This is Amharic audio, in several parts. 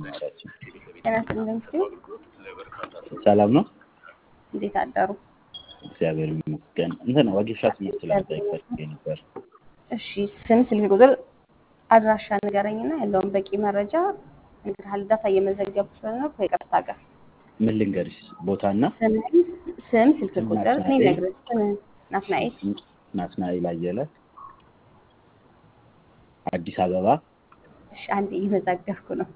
ማራችን ጤና ይስጥልኝ ሲሉ ሰላም ነው። እንዴት አደሩ? እግዚአብሔር ይመስገን። እንትን ወጌሻ ትምህርት ለመጠየቅ ፈልጌ ነበር። እሺ ስም፣ ስልክ ቁጥር፣ አድራሻ ንገረኝና ያለውን በቂ መረጃ እንግዲህ ዳታ እየመዘገብኩ ስለሆነ ከይቅርታ ጋር ምን ልንገርሽ? ቦታና ስምህን፣ ስም፣ ስልክ ቁጥር እኔ ናትናኤል። ነግርህ ስምህን ናትናኤል ናትናኤል አየለ አዲስ አበባ እሺ አንዴ እየመዘገብኩ ነው።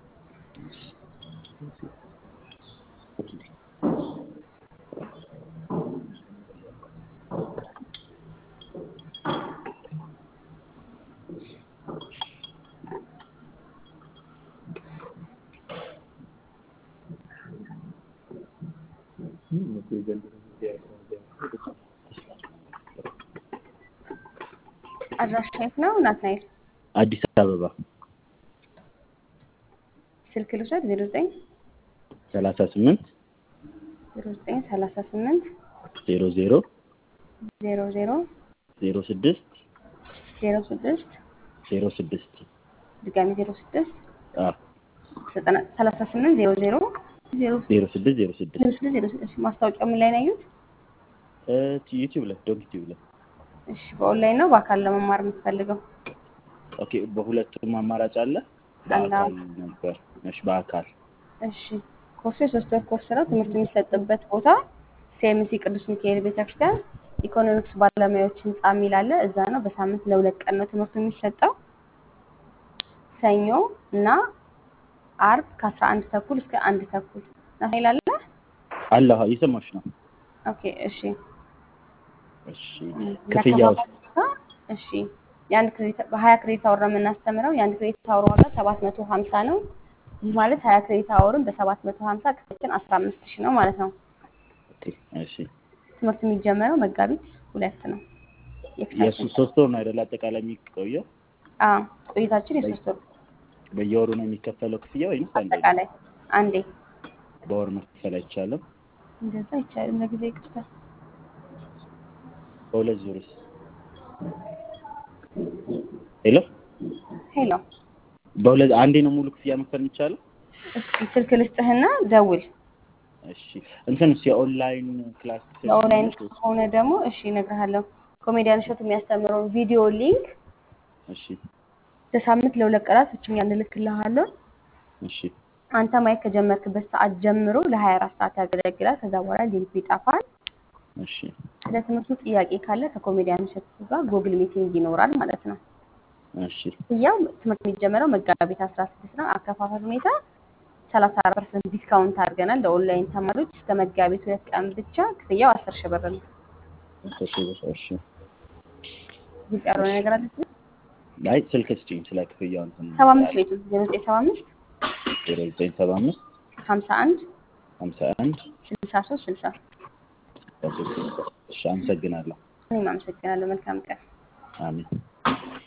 አድራሻ የት ነው ናትናኤል? አዲስ አበባ ስልክ ልውሰድ ዜሮ ዘጠኝ ሰላሳ ስምንት ዜሮ ዘጠኝ ሰላሳ ስምንት ዜሮ ዜሮ ዜሮ ዜሮ ዜሮ ስድስት ዜሮ ስድስት ዜሮ ስድስት ድጋሚ ዜሮ ስድስት አዎ ዘጠና ሰላሳ ስምንት ዜሮ ዜሮ ዜሮ ዜሮ ስድስት ዜሮ ስድስት ዜሮ ስድስት ዜሮ ስድስት ማስታወቂያው ምን ላይ ነው ያዩት? እ ዩቲዩብ ላይ ዶንክ ዩቲዩብ ላይ እሺ በኦንላይን ነው በአካል ለመማር የምትፈልገው? ኦኬ። በሁለቱም አማራጭ አለ። አለ። በአካል ነበር። እሺ በአካል እሺ ኮርሱ የሶስት ወር ኮርስ ነው። ትምህርት የሚሰጥበት ቦታ ሴምሲ ቅዱስ ሚካኤል ቤተክርስቲያን ኢኮኖሚክስ ባለሙያዎች ህንፃ የሚል አለ። እዛ ነው። በሳምንት ለሁለት ቀን ነው ትምህርቱ የሚሰጠው። ሰኞ እና አርብ ከአስራ አንድ ተኩል እስከ አንድ ተኩል ናይል አለ። አለ እየሰማሽ ነው። ኦኬ እሺ እሺ ክፍያው ያከፋፈል እሺ የአንድ ክሬዲት በሀያ ክሬዲት አወር ነው የምናስተምረው። የአንድ ክሬዲት አወር ዋጋ ሰባት መቶ ሀምሳ ነው። ይህ ማለት ሀያ ክሬዲት አወርን በሰባት መቶ ሀምሳ ክፍያችን አስራ አምስት ሺህ ነው ማለት ነው። ኦኬ እሺ ትምህርት የሚጀመረው መጋቢት ሁለት ነው። የእሱ የፊታችን ሶስት ወር ነው አይደል? አጠቃላይ የሚቆየው አዎ ቆይታችን የሶስት ወር በየወሩ ነው የሚከፈለው ክፍያ ወይስ አንዴ ነው? አጠቃላይ አንዴ በወር መክፈል አይቻልም? እንደዛ አይቻልም። ለጊዜ ይቅርታ። በሁለት ዙርስ? ሄሎ ሄሎ በሁለት አንዴ ነው ሙሉ ክፍያ መክፈል የሚቻለው? እስኪ ስልክ ልስጥህና ደውል። እሺ እንትንስ የኦንላይን ክላስ በኦንላይን ከሆነ ደግሞ እሺ እነግርሃለሁ። ኮሜዲያን እሸቱ የሚያስተምረውን ቪዲዮ ሊንክ እሺ በሳምንት ለሁለት ቀናት እኛ እንልክልሃለን። እሺ አንተ ማየት ከጀመርክበት ሰዓት ጀምሮ ለ24 ሰዓት ያገለግላል። ከዛ በኋላ ሊንኩ ይጠፋል። እሺ ስለ ትምህርቱ ጥያቄ ካለ ከኮሜዲያን እሸቱ ጋር ጉግል ሚቲንግ ይኖራል ማለት ነው። እሺ ክፍያው ትምህርት የሚጀመረው መጋቢት 16 ነው። አከፋፈል ሁኔታ 34 ፐርሰንት ዲስካውንት አድርገናል ለኦንላይን ተማሪዎች እስከ መጋቢት ሁለት ቀን ብቻ ክፍያው 10 ሺህ ብር ነው። እሺ እሺ ግልጽ ያልሆነ ነገር አለ? አይ ስልክ ስጪኝ ስለ ክፍያው እንትን 75 ቤቱ 0975 ዜሮ ዘጠኝ ሰባ አምስት 51 ሀምሳ አንድ 63 60 እሺ አመሰግናለሁ። እኔም አመሰግናለሁ። መልካም ቀን። አሜን